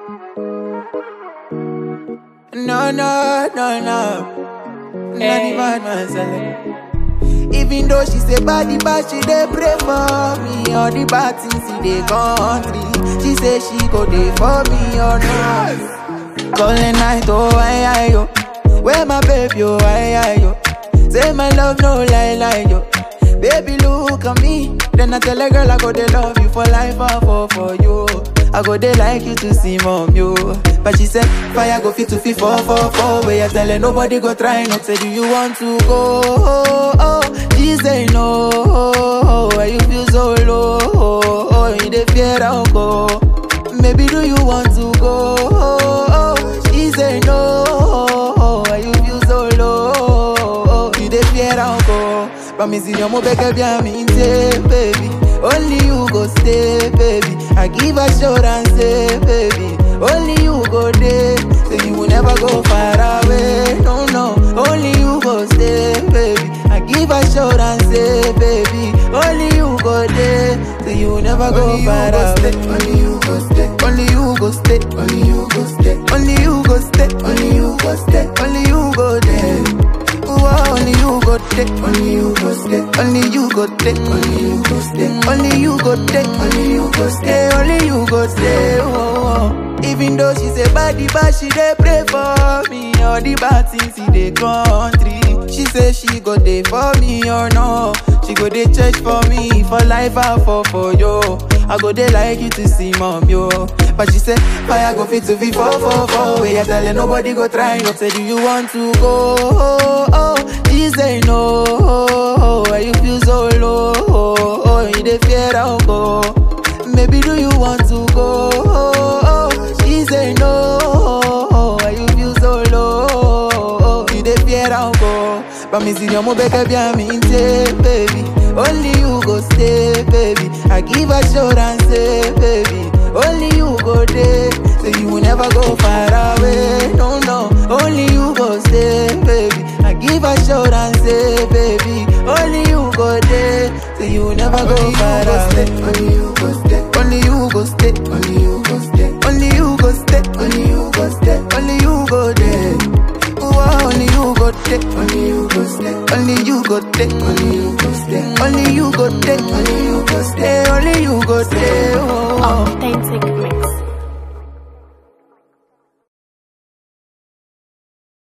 No, no, no, no. Not the bad man selling. Even though she say body bad, she dey pray for me. All the bad things in the country, she say she go dey for me or not. Calling night, oh I, I, yo. Where my baby, oh I, I, yo. Say my love, no lie, lie, yo. Baby, look at me. Then I tell a girl I go dey love you for life, I fall for you. I go dey like you to see mom, yo. But she said, fire go fit to fit four, four, four. Where you tell her nobody go try not say, do you want to go? Oh, oh. She say no. Oh, why you feel so low? Oh, oh. you dey fear I'll go. Maybe do you want to go? Oh, oh. She say no. Oh, why you feel so low? Oh, you dey fear I'll go. Promise you, mo beg bien me baby. Only you go stay, baby. I give assurance, say, baby. Only you go there, so you will never go far away. No, no. Only you go stay, baby. I give assurance, say, baby. Only you go there, so you will never go Only you far go away. stay, only you go stay, Only you go stay, only you go stay, only you go stay, only you go stay, only you go there. Ooh, only you go there. only you go stay, Only you go there. only you go stay, Only you go there. only you go stay. Stay, only you go stay. Oh, oh. Even though she say body bad, she dey pray for me. All the bad things in the country. She say she go dey for me or no. She go dey church for me for life I fall for you. I go dey like you to see mom yo. But she say fire go fit to be four four four. Where you tell her nobody go try. No say do you want to go? Oh, oh. She say no. Oh, why you feel so low? Oh, oh. you dey fear I'll go. Maybe do you want to go? Oh, oh. She say no. Oh, why you feel so low? Oh, you dey fear I'll go. Promise you, mo beg bien me baby. Only you go stay, baby. I give assurance, say, baby. Only you go there, so you will never go far away. No, no. Only you go stay, baby. I give assurance, say, baby. Only you go there, so you will never go Only you far go stay, away. only you go stay, Only you go stay, only you go stay, only you go stay, only you go stay, only you go there. Ooh, only you go there, only you go stay, only you go there, only you go stay, only you go there, only you go stay. Stay, only you go stay. Oh.